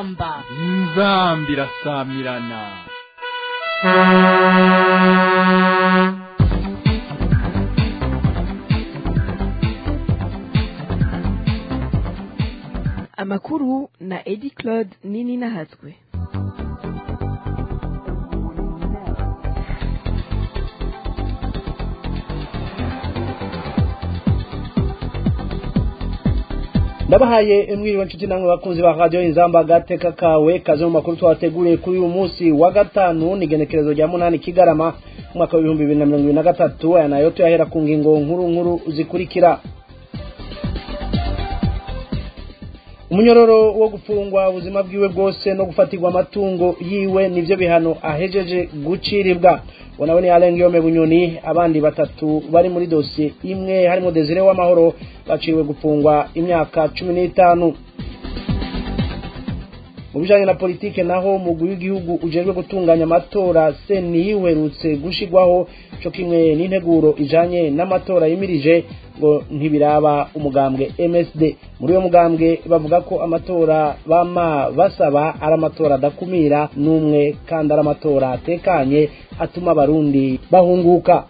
inzamba inzamba irasamirana amakuru na edi claude nini nahatswe ndabahaye mwiriwe nshuti namwe bakunzi ba radiyo inzamba agateka kawe kaze mu makuru twabateguriye kuri uyu munsi wa gatanu ni igenekerezo rya munani kigarama umwaka w'ibihumbi bibiri na mirongo ibiri na gatatu aya nayo tuyahera ku ngingo nkuru nkuru zikurikira umunyororo wo gufungwa ubuzima bwiwe bwose no gufatirwa amatungo yiwe nivyo bihano ahejeje guciribwa ngo nawe ni Alain Guillaume Bunyoni abandi batatu bari muri dosiye imwe harimo Desire w'amahoro baciriwe gufungwa imyaka cumi n'itanu mu bijanye na politike naho umugwi w'igihugu ujejwe gutunganya amatora seni uherutse gushigwaho co kimwe n'integuro ijanye n'amatora yimirije ngo ntibiraba umugambwe MSD muri uyo mugambwe bavuga ko amatora bama basaba ari amatora adakumira n'umwe kandi ari amatora atekanye atuma abarundi bahunguka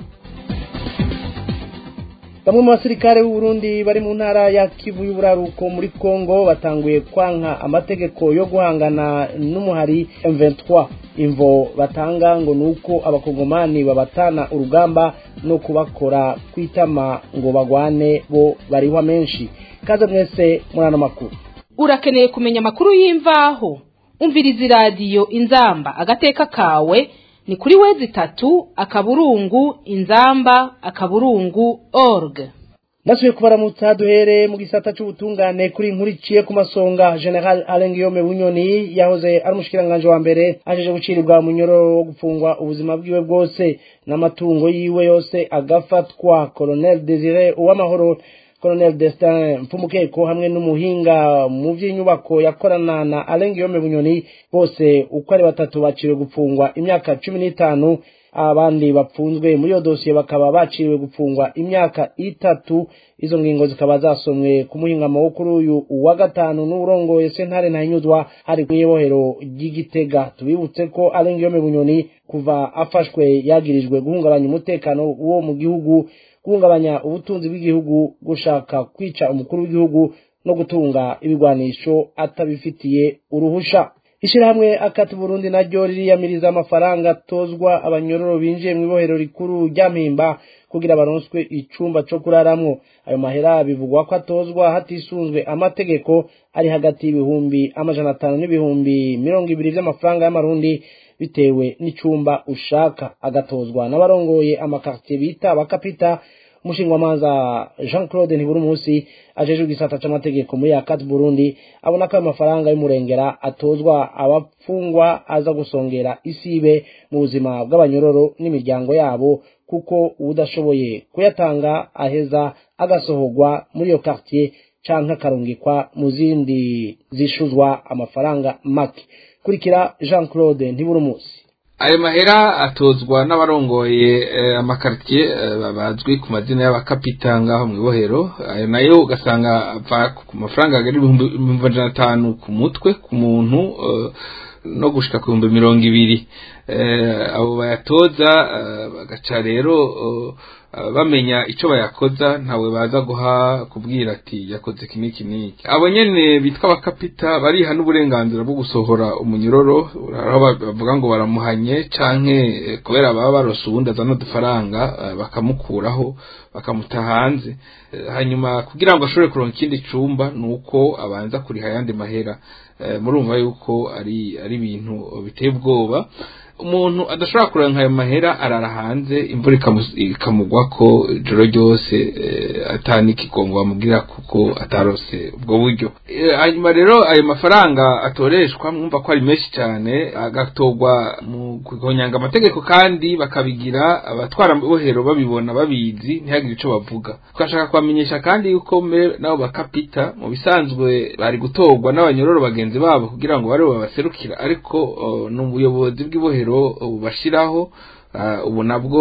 bamwe mu basirikare b'u Burundi bari mu ntara ya Kivu y'uburaruko muri Kongo batanguye kwanka amategeko yo guhangana n'umuhari M23 imvo batanga ngo nuko abakongomani babatana urugamba no kubakora kwitama ngo bagwane bo barihwa menshi kaze mwese muri ano makuru urakeneye kumenya amakuru y'imvaho umviriza iradiyo inzamba agateka kawe ni kuri wezi itatu akaburungu inzamba akaburungu org ndasubiye kubaramutsa duhere mu gisata c'ubutungane kuri inkuru iciye ku masonga general Alain Guillaume Bunyoni yahoze ari umushikiranganje wa mbere ajeje gucirirwa munyororo wo gufungwa ubuzima bwiwe bwose n'amatungo yiwe yose agafatwa Colonel Desire Uwamahoro Colonel Destin Mfumukeko hamwe n'umuhinga mu vy'inyubako yakorana na Alain Guillaume Bunyoni bose uko ari batatu baciriwe gupfungwa imyaka cumi n'itanu abandi bapfunzwe muri iyo dosiye bakaba baciriwe gupfungwa imyaka itatu izo ngingo zikaba zasomwe ku muhingamo wo kuri uyu wa gatanu n'urongoye sentare ntahinyuzwa hari kw'ibohero ry'igitega tubibutse ko Alain Guillaume Bunyoni kuva afashwe yagirijwe guhungabanya umutekano wo mu gihugu guhungabanya ubutunzi bw'igihugu gushaka kwica umukuru w'igihugu no gutunga ibigwanisho atabifitiye uruhusha ishirahamwe akati Burundi naryo ririyamiriza amafaranga atozwa abanyororo binjiye mu ibohero rikuru rya Mpimba kugira baronswe icumba co kuraramwo ayo mahera bivugwa ko atozwa hatisunzwe amategeko ari hagati y'ibihumbi amajana atanu n'ibihumbi mirongo ibiri vy'amafaranga y'amarundi bitewe n'icumba ushaka agatozwa n'abarongoye amakartier bita abakapita umushingwamanza Jean Claude Ntiburumusi ajejwe igisata c'amategeko muri Akat Burundi abona ko ayo mafaranga y'umurengera atozwa abapfungwa aza gusongera isibe mu buzima bw'abanyororo n'imiryango yabo kuko udashoboye kuyatanga aheza agasohorwa muri iyo quartier canke akarungikwa mu zindi zishuzwa amafaranga make kurikira Jean Claude Ntiburumusi ayo mahera atozwa n'abarongoye amakaritiye bazwi ku mazina y'abakapita ngaho mu ibohero ayo nayo ugasanga ava ku mafaranga agera ibihumbi amajana atanu ku mutwe ku muntu no gushika ku bihumbi mirongo ibiri abo bayatoza bagaca rero bamenya icyo bayakoza ntawe baza guha kubwira ati yakoze iki n'iki n'iki abo nyene bitwa abakapita bariha n'uburenganzira bwo gusohora umunyuroro aho bavuga ngo baramuhanye canke kubera baba barose ubundi azana udufaranga bakamukuraho bakamuta hanze hanyuma kugira ngo ashobore kuronka ikindi cumba ni uko abanza kuriha ayandi mahera murumva yuko ari ari ibintu biteye ubwoba umuntu adashobora kurenga ayo mahera arara hanze imvura ikamugwa ko ijoro ryose atanikigongo bamubwira kuko atarose ubwo buryo hanyuma rero ayo mafaranga atoreshwa mwumva ko ari menshi cyane agatorwa mu kugonyanga amategeko kandi bakabigira abatwara bohero babibona babizi ntihagire icyo bavuga twashaka kubamenyesha kandi yuko nabo bakapita mu bisanzwe bari gutorwa n'abanyororo bagenzi babo kugira ngo bari babaserukira ariko ni ubuyobozi bw'ibohero bubashiraho ubu nabwo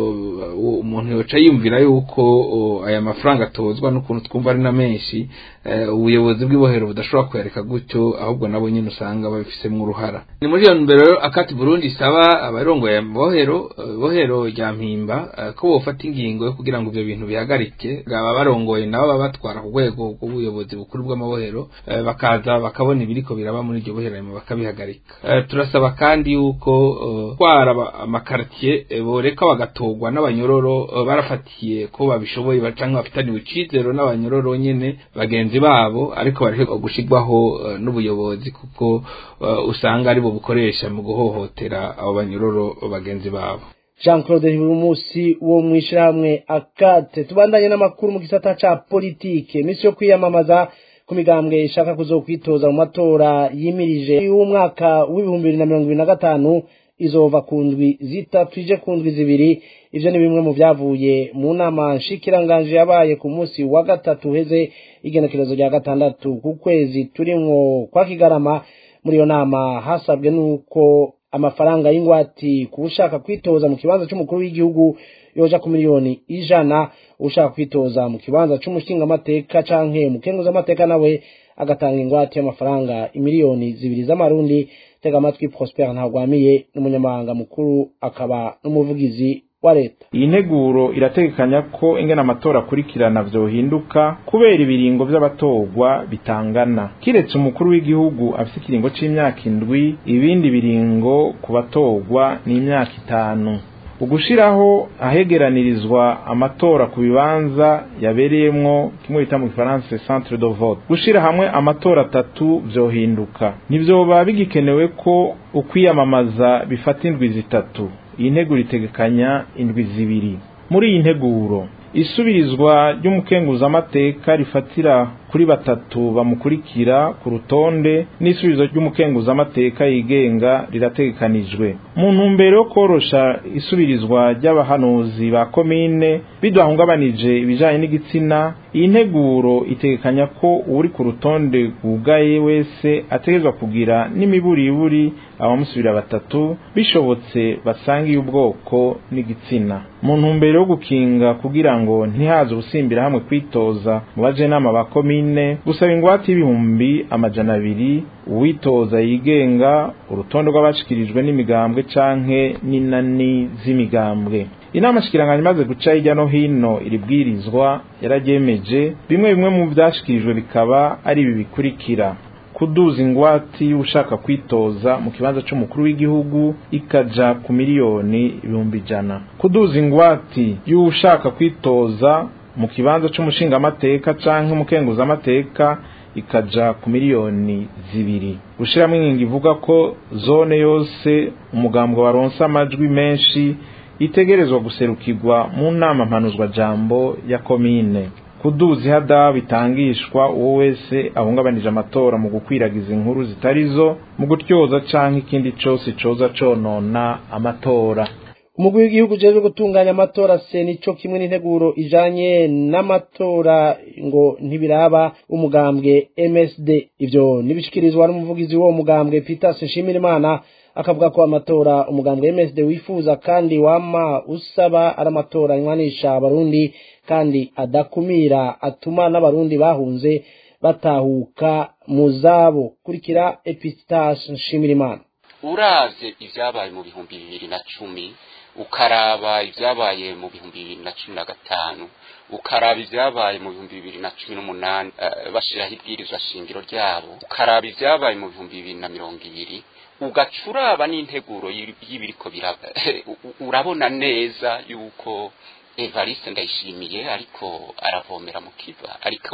umuntu yoca yumvira yuko aya mafaranga atozwa n'ukuntu twumva ari na menshi ubuyobozi bw'ibohero budashobora kuyareka gutyo ahubwo nabo nyine usanga babifisemo uruhara ni muri iyo mbere rero akati burundi isaba abarongoye bohero bohero rya mpimba ko bofata ingingo yo kugira ngo ibyo bintu bihagarike aba barongoye nabo baba batwara ku rwego rw'ubuyobozi bukuru bw'amabohero bakaza bakabona ibiriko biraba muri iryo bohero bakabihagarika turasaba kandi yuko twara amakartier boreka bagatorwa n'abanyororo barafatiye ko babishoboye canke bafitaniwe icizero n'abanyororo nyene bagenzi babo ariko bari gushigwaho n'ubuyobozi kuko usanga aribo bukoresha mu guhohotera abo banyororo bagenzi babo jean claude munsi wo mu ishyirahamwe akate tubandanye n'amakuru mu gisata ca politike iminsi yo kwiyamamaza ku migambwe ishaka kuzokwitoza mu matora yimirije y'umwaka w'ibihumbi bibiri na mirongo ibiri na gatanu izova ku ndwi zitatu ije ku ndwi zibiri ivyo ni bimwe mu vyavuye mu nama nshikiranganje yabaye ku munsi wa gatatu uheze igenekerezo rya gatandatu ku kwezi turimwo kwa kigarama muri iyo nama hasabwe n'uko amafaranga y'ingwati ku ushaka kwitoza mu kibanza c'umukuru w'igihugu yoja ku miliyoni ijana ushaka kwitoza mu kibanza c'umushingamateka canke umukenguzamateka nawe agatanga ingwate y'amafaranga imiliyoni zibiri z'amarundi tega amatwi prosper ntagwamiye n'umunyamabanga mukuru akaba n'umuvugizi wa leta iyi nteguro irategekanya ko ingena amatora akurikirana vyohinduka kubera ibiringo vy'abatorwa bitangana kiretse umukuru w'igihugu afise ikiringo c'imyaka indwi ibindi biringo ku batorwa ni imyaka itanu ugushiraho ahegeranirizwa amatora ku bibanza yabereyemwo kimwe bita mu gifaransa centre de vote gushira hamwe amatora atatu vyohinduka ntivyoba bigikenewe ko ukwiyamamaza bifata indwi zitatu iyi nteguro itegekanya indwi zibiri muri iyi nteguro isubirizwa ry'umukenguzamateka rifatira kuri batatu bamukurikira ku rutonde n'isubizo ry'umukenguzamateka yigenga rirategekanijwe mu ntumbero yo korosha isubirizwa ry'abahanuzi ba komine bidahungabanije ibijanye n'igitsina iyi nteguro itegekanya ko uri ku rutonde rwugaye wese ategerezwa kugira n'imiburiburi abamusubira batatu bishobotse basangiye ubwoko n'igitsina mu ntumbero yo gukinga kugira ngo ntihaze ubusimbira hamwe kwitoza mu bajenama ba komine gusaba ingwate y'ibihumbi amajana abiri uwitoza yigenga urutonde rw'abashikirijwe n'imigambwe canke n'inani z'imigambwe inama shikiranganya imaze guca hirya no hino iri bwirizwa yararyemeje bimwe bimwe mu vyashikirijwe bikaba ari ibi bikurikira kuduza ingwati y'ushaka kwitoza mu kibanza c'umukuru w'igihugu ikaja ku miliyoni ibihumbi ijana kuduza ingwati y'ushaka kwitoza mu kibanza c'umushingamateka canke umukenguzamateka ikaja ku miliyoni zibiri gushiramwo ingingo ivuga ko zone yose umugambwe waronse amajwi menshi itegerezwa guserukirwa mu nama mpanuzwa jambo ya komine kuduza ihada bitangishwa uwo wese ahungabanije amatora mu gukwiragiza inkuru zitarizo mu gutyoza canke ikindi cose coza conona amatora umugwi w'igihugu ujejwe gutunganya amatora senico kimwe n'integuro ijanye n'amatora ngo ntibiraba umugambwe MSD ivyo nibishikirizwa n'umuvugizi w'uwo mugambwe Peter Nshimirimana akavuga ko amatora umugambwe MSD wifuza kandi wama usaba ari amatora anywanisha abarundi kandi adakumira atuma n'abarundi bahunze batahuka mu zabo kurikira Epistache Nshimirimana uravye ivyabaye mu bihumbi bibiri na cumi ukaraba ibyabaye mu bihumbi bibiri na cumi na gatanu ukaraba ibyabaye mu bihumbi bibiri na cumi n'umunani bashyiraho ibwirizwa shingiro ryabo ukaraba ibyabaye mu bihumbi bibiri na mirongo ibiri ugaca uraba n'integuro y'ibiriko biraba urabona neza yuko evariste ndayishimiye ariko aravomera mu kiva ariko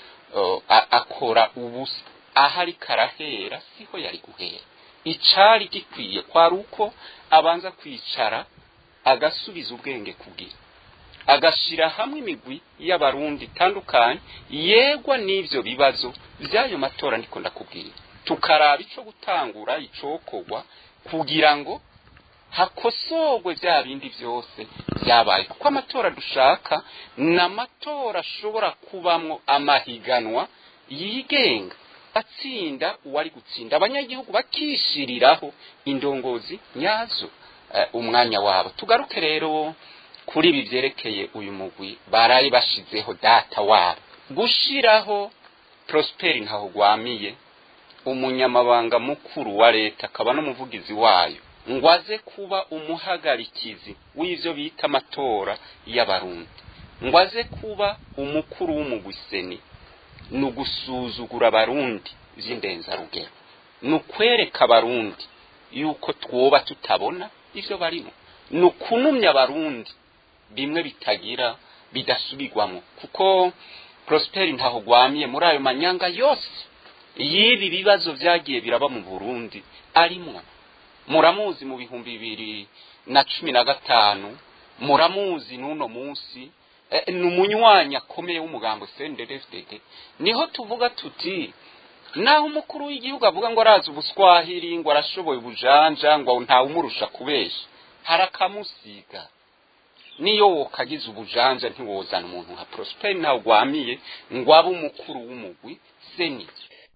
akora ubusa aho ariko arahera siho yari guhera icari gikwiye kwari uko abanza kwicara agasubiza ubwenge kugira agashira hamwe imigwi y'abarundi itandukanye yegwa n'ivyo bibazo by'ayo matora ndiko ndakubwira tukaraba ico gutangura icokorwa kugira ngo hakosorwe bya bindi byose byabaye kuko amatora dushaka ni amatora ashobora kubamwo amahiganwa yigenga atsinda uwari gutsinda abanyagihugu bakishiriraho indongozi nyazo umwanya wabo tugaruke rero kuri ibi byerekeye uyu mugwi baraye bashizeho data wabo gushiraho prosperi ntaho gwamiye umunyamabanga mukuru wa leta akaba n'umuvugizi wayo ngo aze kuba umuhagarikizi w'ivyo bita amatora y'abarundi ngo aze kuba umukuru w'umugwiseni ni ugusuzugura abarundi vy'indenzarugero ni ukwereka abarundi yuko twoba tutabona ivyo barimo ni ukunumya abarundi bimwe bitagira bidasubirwamo kuko prosperi ntaho gwamiye muri ayo manyanga yose y'ibi bibazo vyagiye biraba mu burundi arimwo muramuzi mu bihumbi bibiri na cumi na gatanu muramuzi n'uno munsi ni umunywanyi akomeye w'umugambo cndfdd niho tuvuga tuti naho umukuru w'igihugu avuga ngo arazi ubuswahili ngo arashoboye ubujanja ngo ntawumurusha kubesha harakamusiga niyo wokagize ubujanja ntiwozana umuntu nka prosperi ntawe gwamiye ngo abe umukuru w'umugwi seni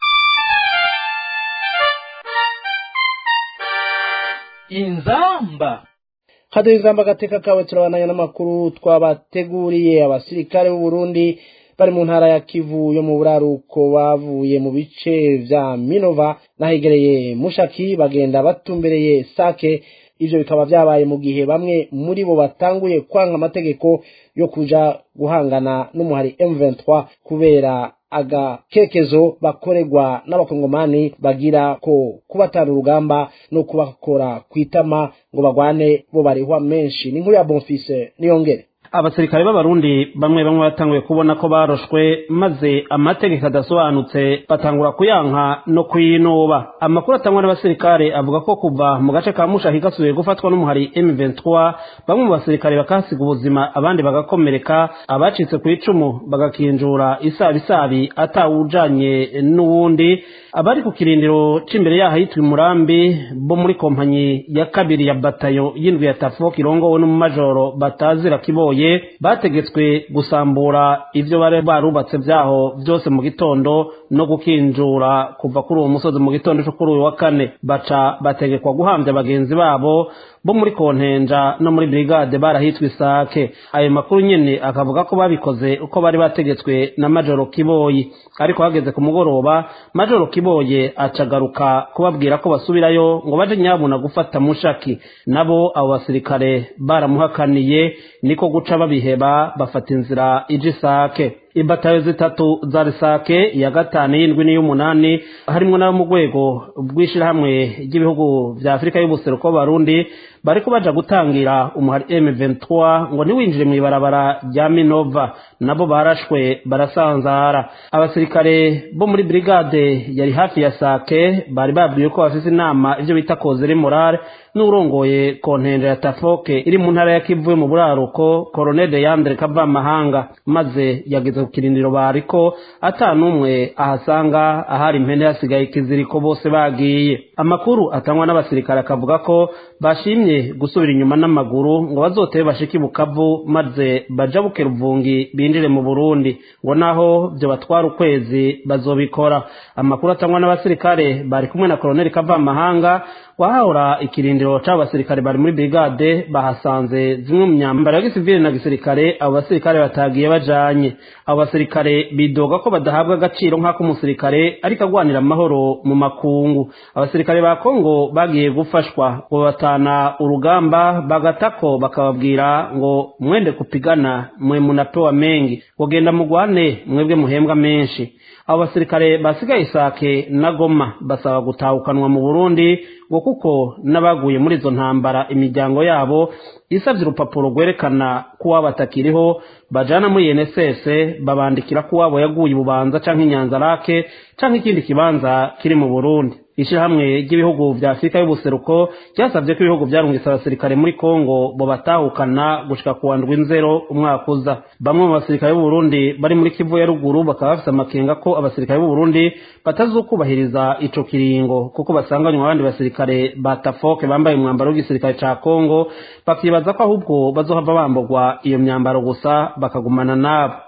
inzamba haduye inzamba agateka kawe turabandanya n'amakuru twabateguriye abasirikare b'u Burundi bari mu ntara ya Kivu yo mu buraruko bavuye mu bice vya Minova nahegereye Mushaki bagenda batumbereye Sake ivyo bikaba vyabaye mu gihe bamwe muri bo batanguye kwanga amategeko yo kuja guhangana n'umuhari M23 kubera agakekezo bakorerwa n'abakongomani bagira ko kubatana urugamba no kubakora kwitama ngo bagwane bo barihwa menshi ni nkuru ya Bonfise niyongere abasirikare b'abarundi bamwe bamwe batanguye kubona ko baroshwe maze amategeko adasobanutse batangura kuyanka no kuyinuba amakuru atangwa n'abasirikare avuga ko kuva mu gace ka mushahi gasubiye gufatwa n'umuhari M23 bamwe mu basirikare bakahasiga ubuzima abandi bagakomereka abacitse ku icumu bagakinjura isabisabi atawujanye n'uwundi abari ku kirindiro c'imbere yaho yitwa murambi bo muri kompanyi ya kabiri ya batayo y'indwi ya tafo kirongowe n'umumajoro batazira kiboye bategetswe gusambura ivyo bari barubatse vyaho vyose mu gitondo no gukinjura kuva kuri uwo musozi mu gitondo co kuri uyu wa kane baca bategekwa guhamvya bagenzi babo bo muri kontenja no muri brigade barahitwa isake ayo makuru nyene akavuga ko babikoze uko bari bategetswe na majoro kiboyi ariko hageze ku mugoroba majoro kiboye acagaruka kubabwira ko basubirayo ngo baje nyabuna gufata mushaki nabo abo basirikare baramuhakaniye niko guca babiheba bafata inzira ije isake ibatayo zitatu za risake iya gatanu y'indwi n'iy'umunani harimwo n'abo mu rwego rw'ishirahamwe ry'ibihugu vya afurika y'ubuseruko barundi bariko baja gutangira umuhari M23 ngo niwinjire mw'ibarabara rya Minova nabo barashwe barasanzara abasirikare bo muri brigade yari hafi ya Sake bari babwiye ko bafise inama ivyo bita kozere morale n'urongoye kontenje ya Tafoke iri mu ntara ya Kivu mu buraruko Colonel de Yandre Kavamahanga maze yageze ku kirindiro bariko ata n'umwe ahasanga ahari impene hasigaye ikiziriko bose bagiye amakuru atangwa n'abasirikare akavuga ko bashimye gusubira inyuma n'amaguru ngo bazotebe bashike bukavu maze baja bukeruvungi binjire mu Burundi ngo naho byo batwara ukwezi bazobikora amakuru atangwa n'abasirikare bari kumwe na Colonel Kavamahanga wahahora ikirindiro c'abasirikare bari muri brigade bahasanze zimwe mu myambaro ya gisivile na gisirikare abo basirikare batagiye bajanye abo basirikare bidoga ko badahabwa agaciro nk'ako umusirikare ariko agwanira amahoro mu makungu abasirikare ba Kongo bagiye gufashwa ngo batana urugamba bagatako bakababwira ngo mwende kupigana mwe munapewa mengi kugenda mugwane mwebwe muhembwa menshi abo basirikare basigaye isake na goma basaba gutahukanwa mu burundi ngo kuko n'abaguye muri izo ntambara imiryango yabo isabye urupapuro rwerekana ko uwabo atakiriho bajana muri NSS babandikira ko uwabo yaguye ububanza canke inyanzarake canke ikindi kibanza kiri mu Burundi ishirahamwe ry'ibihugu vya Afurika y'ubuseruko ryasavye ko ibihugu vyarungitse abasirikare muri Kongo bo batahukana gushika ku wandwi nzero umwaka uza bamwe mu basirikare b'u Burundi bari muri Kivu ya ruguru bakaba bafise amakenga ko abasirikare b'u Burundi batazokubahiriza ico kiringo kuko basanganywe abandi basirikare ba Tafoke bambaye umwambaro w'igisirikare ca Kongo bakibaza ko ahubwo bazohava bamburwa iyo myambaro gusa bakagumana nabo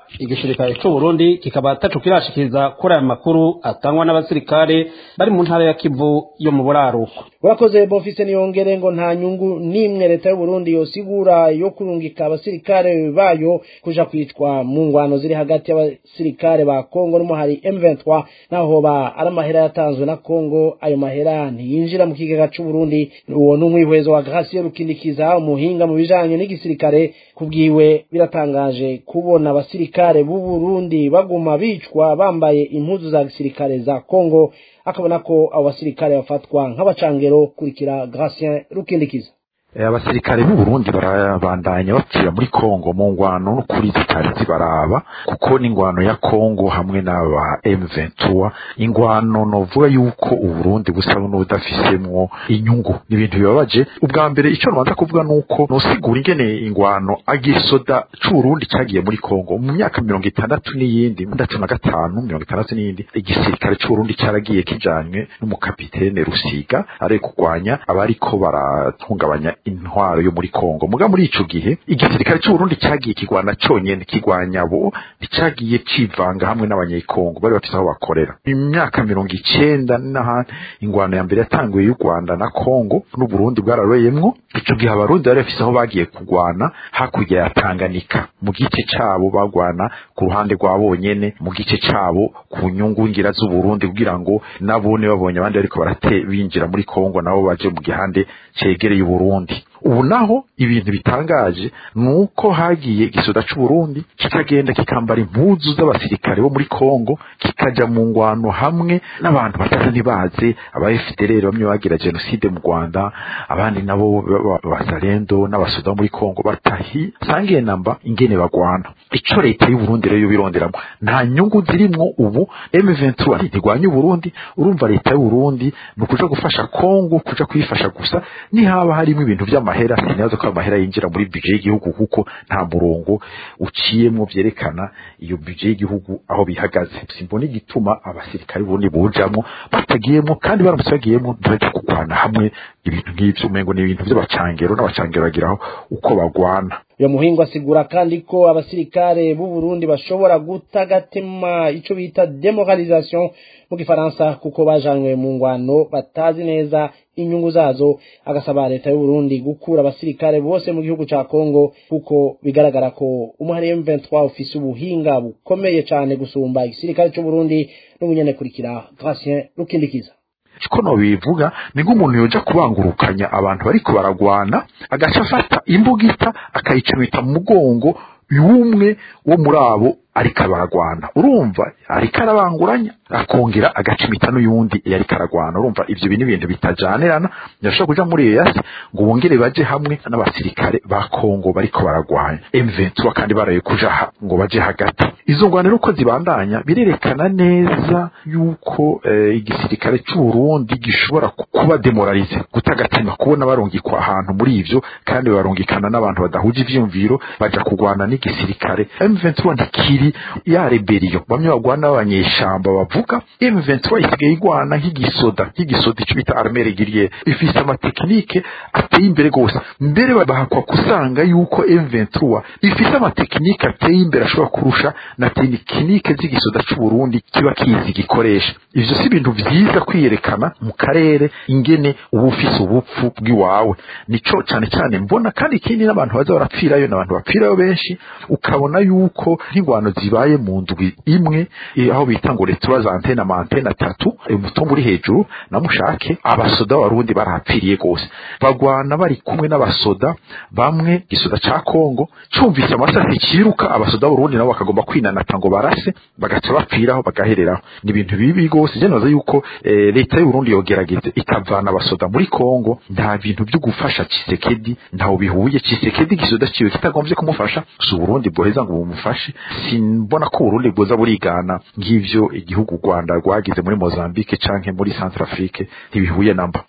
igisirikare c'u Burundi kikaba ataco kirashikiriza kuri aya makuru atangwa n'abasirikare bari mu ntara ya Kivu yo mu buraruko urakoze bofise niyongere ngo nta nyungu n'imwe leta y'u Burundi yosigura yo kurungika abasirikare bayo kuja kwicwa mu ngwano ziri hagati y'abasirikare ba Kongo n'umuhari M23 naho ba ari amahera yatanzwe na Kongo ayo mahera ntiyinjira mu kigega c'u Burundi uwo n'umwihwezo wa Gracie Rukindikiza umuhinga mu bijanye n'igisirikare kubwiwe biratangaje kubona abasirikare b'u Burundi baguma bicwa bambaye impuzu za gisirikare za Kongo akabona ko abo basirikare bafatwa nk'abacangero kurikira Gracien Rukindikiza abasirikare b'u Burundi barabandanya bapfira muri Kongo mu ngwano no kuri zitari zibaraba kuko n'ingwano ya Kongo hamwe n'aba M23 ingwano novuga yuko u Burundi busa n'ubudafisemwo inyungu n'ibintu bibabaje ubwa mbere ico nbanza kuvuga nuko nosigura ingene ingwano agisoda c'u Burundi cagiye muri Kongo mu myaka mirongo itandatu n'iyindi ndatu na gatanu mirongo itandatu n'iyindi igisirikare c'u Burundi caragiye kijanywe n'umukapitene Rusiga ari kurwanya abariko baratungabanya intwaro yo muri Kongo muga muri ico gihe igisirikare cy'u Burundi cyagiye kigwana conyene kigwanya bo cyagiye civanga hamwe n'abanyekongo bari bafite aho bakorera imyaka mirongo icenda n'ahandi ingwano ya mbere yatanguye y'u Rwanda na Kongo n'u Burundi bwararoyemwo ico gihe abarundi bari bafise aho bagiye kugwana hakurya ya Tanganyika mu gice cabo bagwana ku ruhande rwa bonyene mu gice cabo ku nyungu ngira z'u Burundi kugira ngo nabone babonye abandi bariko barate binjira muri Kongo nabo baje mu gihande cegereye Burundi ubu naho ibintu bitangaje nuko hagiye igisoda c'u Burundi kikagenda kikambara impuzu z'abasirikare bo muri Kongo kikaja mu ngwano hamwe n'abantu batazi ntibaze aba FDLR bamwe bagira genocide mu Rwanda abandi nabo bazalendo n'abasoda muri Kongo batahi sangiye namba ingene bagwana ico leta y'u Burundi rero bironderamo nta nyungu zirimwo ubu M23 ntigwanya u Burundi urumva leta y'u Burundi nukuja gufasha Kongo kuja kwifasha gusa ni haba harimo ibintu vy'ama amahera sinazo ko amahera yinjira muri budget y'igihugu kuko nta murongo uciyemwo vyerekana iyo budget y'igihugu aho bihagaze simbona igituma abasirikare bundi bujamwo batagiyemwo kandi baramutse bagiyemwo ntibaje kugwana hamwe ibintu nk'ivyo umengo ni ibintu vy'abacangero n'abacangero bagiraho uko bagwana uyo muhingo asigura kandi ko abasirikare b'u Burundi bashobora gutagatema ico bita demoralisation mu gifaransa kuko bajanywe mu ngwano batazi neza inyungu zazo agasaba leta y'u Burundi gukura abasirikare bose mu gihugu ca Kongo kuko bigaragara ko umuhari M23 ufise ubuhinga bukomeye cane gusumba igisirikare c'u Burundi n'ubunyene kurikira Gracien Rukindikiza ko no bivuga ni nk'umuntu yoja kubangurukanya abantu bariko baragwana agaca afata imbugita akayicumita mu mugongo y'umwe wo muri abo ariko baragwana urumva ariko arabanguranya akongera agacimita n'uyundi yariko aragwana urumva ivyo bintu ibintu bitajanirana yashobora kuja muri EAC ngo bongere baje hamwe n'abasirikare ba Kongo bariko baragwanya M23 kandi baraye kuja ha, ngo baje hagati izo ngwaniro uko zibandanya birerekana neza yuko eh, igisirikare cy'u Burundi gishobora kuba demoralize gutagatima kubona barungikwa ahantu muri ivyo kandi barungikana n'abantu badahuje ivyumviro baja kugwana n'igisirikare M23 ntikiri ya rebellion bamwe bagwana n'abanyeshamba bavuga M23 isigaye igwana nk'igisoda nk'igisoda ico bita armée régulière ifise amatekinike ateye imbere gose mbere bahakwa kusanga yuko M23 ifise amatekinike ateye imbere ashobora kurusha na tekinike z'igisoda c'u Burundi kiba kizi gikoresha ivyo si ibintu vyiza kwiyerekana mu karere ingene uba ufise ubupfu bw'iwawe nico cane cane mbona kandi ikindi n'abantu baza barapfirayo n'abantu bapfirayo benshi ukabona yuko nk'ingwano zibaye mu ndwi imwe eh, aho bita ngo retura za antena ama antena atatu umutumba uri hejuru na mushake abasoda b'abarundi barahapfiriye gose bagwana bari kumwe n'abasoda bamwe gisoda ca Kongo cumvise amasasi ciruka abasoda b'Urundi nabo bakagomba kwinanata ngo barase bagaca bapfiraho bagahereraho ni ibintu bibi gose je naza yuko eh, leta y'u Burundi yogerageze ikavana abasoda muri Kongo nta bintu byo gufasha Cisekedi ntaho bihuye Cisekedi gisoda ciwe kitagomvye kumufasha su Burundi bwoheza ngo bumufashe simbona ko Burundi bwoza burigana ngivyo igihugu Rwanda rwagize muri Mozambique canke muri Centrafrique ntibihuye namba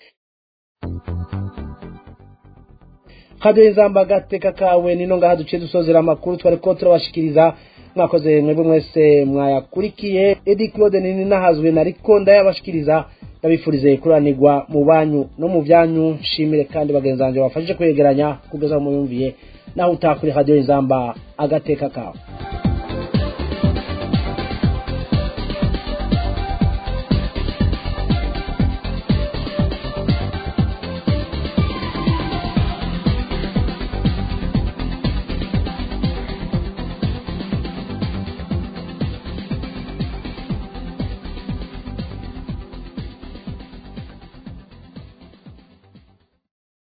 kadiyo inzamba agateka kawe nino ngaha duciye dusozera amakuru twari ko turabashikiriza mwakoze mwebwe mwese mwayakurikiye edi claude nini nahazwe nariko ndayabashikiriza ndabifurize kuranirwa mu banyu no mu byanyu nshimire kandi bagenzi banjye bafashije kwegeranya kugeza mu yumviye naho utakuri kadiyo inzamba agateka kawe